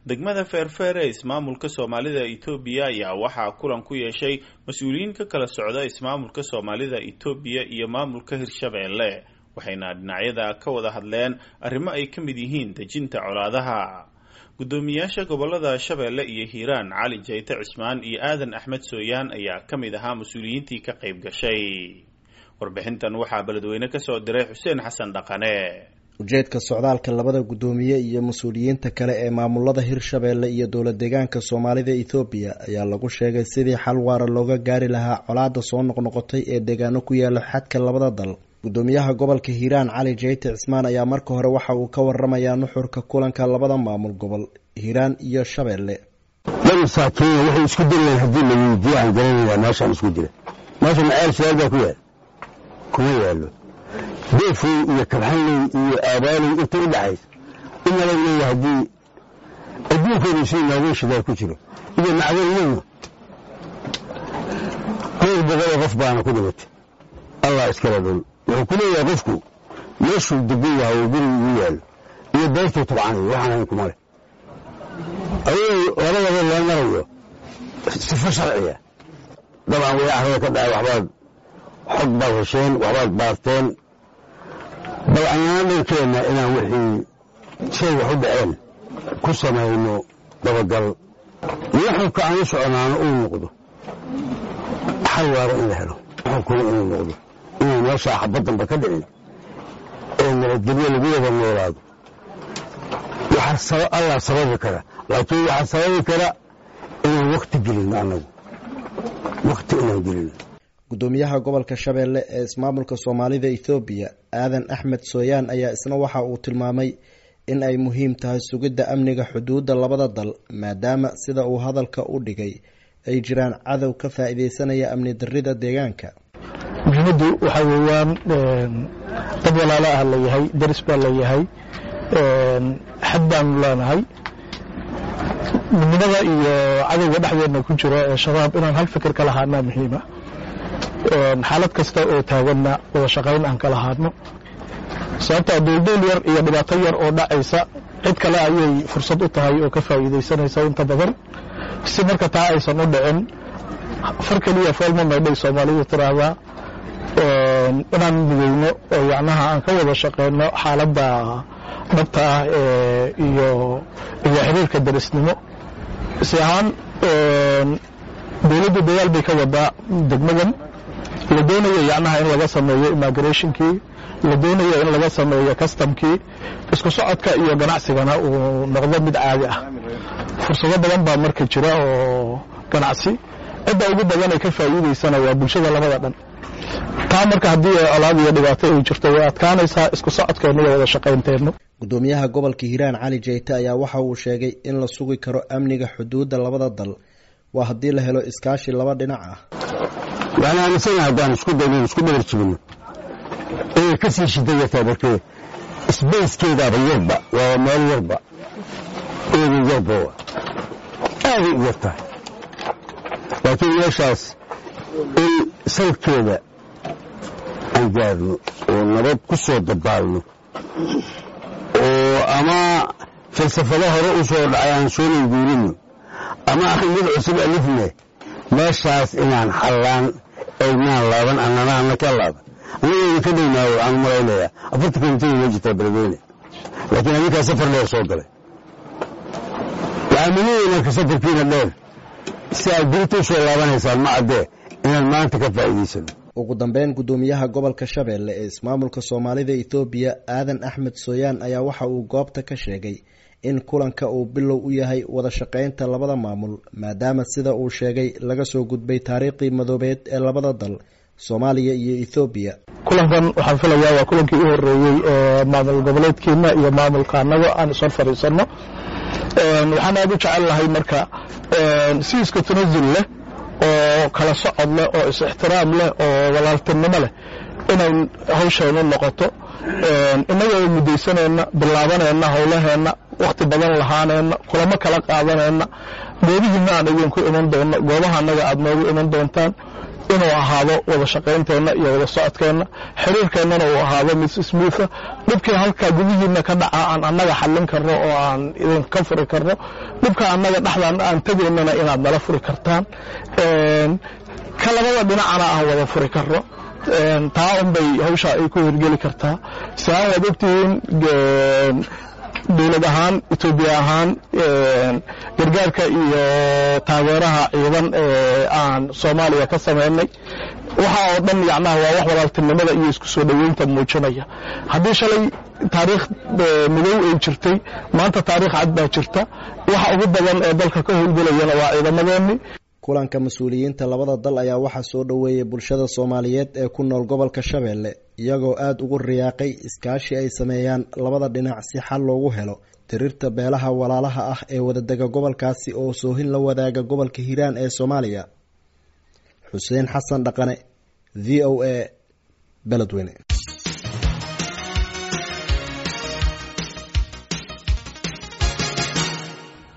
degmada feerfeer ee ismaamulka soomaalida etoobiya ayaa waxaa kulan ku yeeshay mas-uuliyiin ka kala socda ismaamulka soomaalida etoobiya iyo maamulka hirshabeelle waxayna dhinacyada ka wada hadleen arrimo ay ka mid yihiin dejinta colaadaha guddoomiyaasha gobolada shabeelle iyo hiiraan cali jayte cismaan iyo aadan axmed sooyaan ayaa ka mid ahaa mas-uuliyiintii ka qayb gashay warbixintan waxaa beledweyne kasoo diray xuseen xasan dhaqane ujeedka socdaalka labada guddoomiye iyo mas-uuliyiinta kale ee maamulada hirshabeelle iyo dowlad deegaanka soomaalida ethoobiya ayaa lagu sheegay sidii xal waara looga gaari lahaa colaada soo noqnoqotay ee deegaano ku yaala xadka labada dal guddoomiyaha gobolka hiiraan cali jeyte cismaan ayaa marka hore waxa uu ka waramayaa nuxurka kulanka labada maamul gobol hiiraan iyo shabeelle dad masaakiina waxay isku dilayaan haddii la weydiiyo aan garanayna meeshaan isku jira meesha maceel su-aal baa ku yaal kuma yaallo deefey iyo kabxanley iyo aabaaley inta u dhaxaysa inala leeya haddii adduunkooda si nooga shidaal ku jiro iyo macdaniyadu dhowr boqoloo qof baana ku dhimatay allah iskala dhul wuxuu ku leeyahay qofku meeshuu degan yahay oo guriga igu yaallo iyo beertuu tabcanayo waxaan hayn kuma leh ayagoo labadaba loo marayo sifo sharciya dabcan way arada ka dhacay waxbaad xog baad hesheen waxbaad baarteen bal annana dhankeenna inaan wixii shay wax u dhaceen ku samayno dabagal nuxurka aan u soconaano uu noqdo xal waara in la helo nuxurkuna inuu noqdo inay meeshaa xabaddanba ka dhicin ee nabadgelyo lagu wada noolaado waxaa allah sababi kara laakiin waxaa sababi kara inaan wakti gelino annagu wakti inaan gelino guddoomiyaha gobolka shabeelle ee ismaamulka soomaalida ethoobiya aadan axmed sooyaan ayaa isna waxa uu tilmaamay in ay muhiim tahay sugidda amniga xuduudda labada dal maadaama sida uu hadalka u dhigay ay jiraan cadow ka faa-ideysanaya amni darida deegaanka muhiimaddu waxaa weeyaan dad walaalo ah layahay daris baa layahay xad baanu leenahay midnimada iyo cadowga dhexdeedna ku jiro ee shabaab inaan hal fikir ka lahaanaa muhiima xaalad kasta oo taaganna wada shaqayn aan ka lahaano sababtaa duulduul yar iyo dhibaato yar oo dhacaysa cid kale ayay fursad u tahay oo ka faa'iidaysanaysa inta badan si marka taa aysan u dhicin far keliya foolma maydhay soomaalidu tiraahdaa inaan mideyno oo yacnaha aan ka wada shaqeyno xaaladda dhabta ah iyo iyo xiriirka darisnimo si ahaan dowladdu dadaal bay ka wadaa degmadan la doonayo yacnaha in laga sameeyo immigrationkii la doonayo in laga sameeyo customkii isku socodka iyo ganacsigana uu noqdo mid caadi ah fursado badan baa marka jira oo ganacsi cidda ugu badan ay ka faa'iidaysana waa bulshada labada dhan taa marka haddii colaad iyo dhibaato ay jirto way adkaanaysaa isku socodkeenna iyo wada shaqaynteennu guddoomiyaha gobolka hiiraan cali jeyte ayaa waxa uu sheegay in la sugi karo amniga xuduudda labada dal waa haddii la helo iskaashi laba dhinac ah waxaan aaminsana haddaan isku dayno isku dhabar jibino inay ka sii shida yartaa markee sbayskeedaaba yarba waa meel yarba eeda yarba aaday u yar tahay laakiin meeshaas in salkeeda aan gaarno oo nabad ku soo dabaalno oo ama falsafado hore u soo dhacay aan soonan guurino ama mid cusub alifne meeshaas inaan xallaan aynaan laaban annana ana ka laaban annagayna ka dhaynaayo waxaan u malaynayaa afarta kilomitr ma jirtaa beledweyne laakiin adinkaa safar dheer soo galay waxaan maleeyaynaa ka safarkiina dheer si aad birita u soo laabanaysaan ma caddee inaan maanta ka faa'iidaysano ugu dambeyn guddoomiyaha gobolka shabeelle ee ismaamulka soomaalida ethoobiya aadan axmed sooyaan ayaa waxa uu goobta ka sheegay in kulanka uu bilow u yahay wada shaqaynta labada maamul maadaama sida uu sheegay laga soo gudbay taariikhdii madoobeed ee labada dal soomaaliya iyo ethoobiya kulankan waxaan filayaa waa kulankii u horeeyey ee maamul goboleedkeena iyo maamulka annaga aan ishor fadhiisanno waxaan aada u jecel lahay marka si iska tanasul leh oo kala socod leh oo is-ixtiraam leh oo walaaltinimo leh inay hawshaynu noqoto innagoo mudaysanayna bilaabanayna howlaheenna wakhti badan lahaanayna kulamo kala qaadanayna goobihiina aan idinku iman doonno goobaha annaga aad noogu iman doontaan inuu ahaado wada shaqaynteenna iyo wada socodkeenna xiriirkeennana uu ahaado mid smootha dhibkii halkaa gudihiina ka dhaca aan annaga xallin karno oo aan idinka furi karno dhibka annaga dhexdaan aan tegaynana inaad nala furi kartaan ka labada dhinacana aan wada furi karno taa unbay hawsha ay ku hirgeli kartaa siaan waad ogtihiin dowlad ahaan etoobiya ahaan gargaarka iyo taageeraha ciidan ee aan soomaaliya ka samaynay waxa oo dhan yacnaha waa wax walaaltinimada iyo isku soo dhoweynta muujinaya haddii shalay taariikh madow ay jirtay maanta taariikh cad baa jirta waxa ugu badan ee dalka ka howlgelayana waa ciidamadeennii kulanka mas-uuliyiinta labada dal ayaa waxaa soo dhoweeyay bulshada soomaaliyeed ee ku nool gobolka shabeelle iyagoo aada ugu riyaaqay iskaashi ay sameeyaan labada dhinac si xal loogu helo tirirta beelaha walaalaha ah ee wadadega gobolkaasi oo soohin la wadaaga gobolka hiiraan ee soomaaliya xuseen xasan dhaqane v o a beledweyne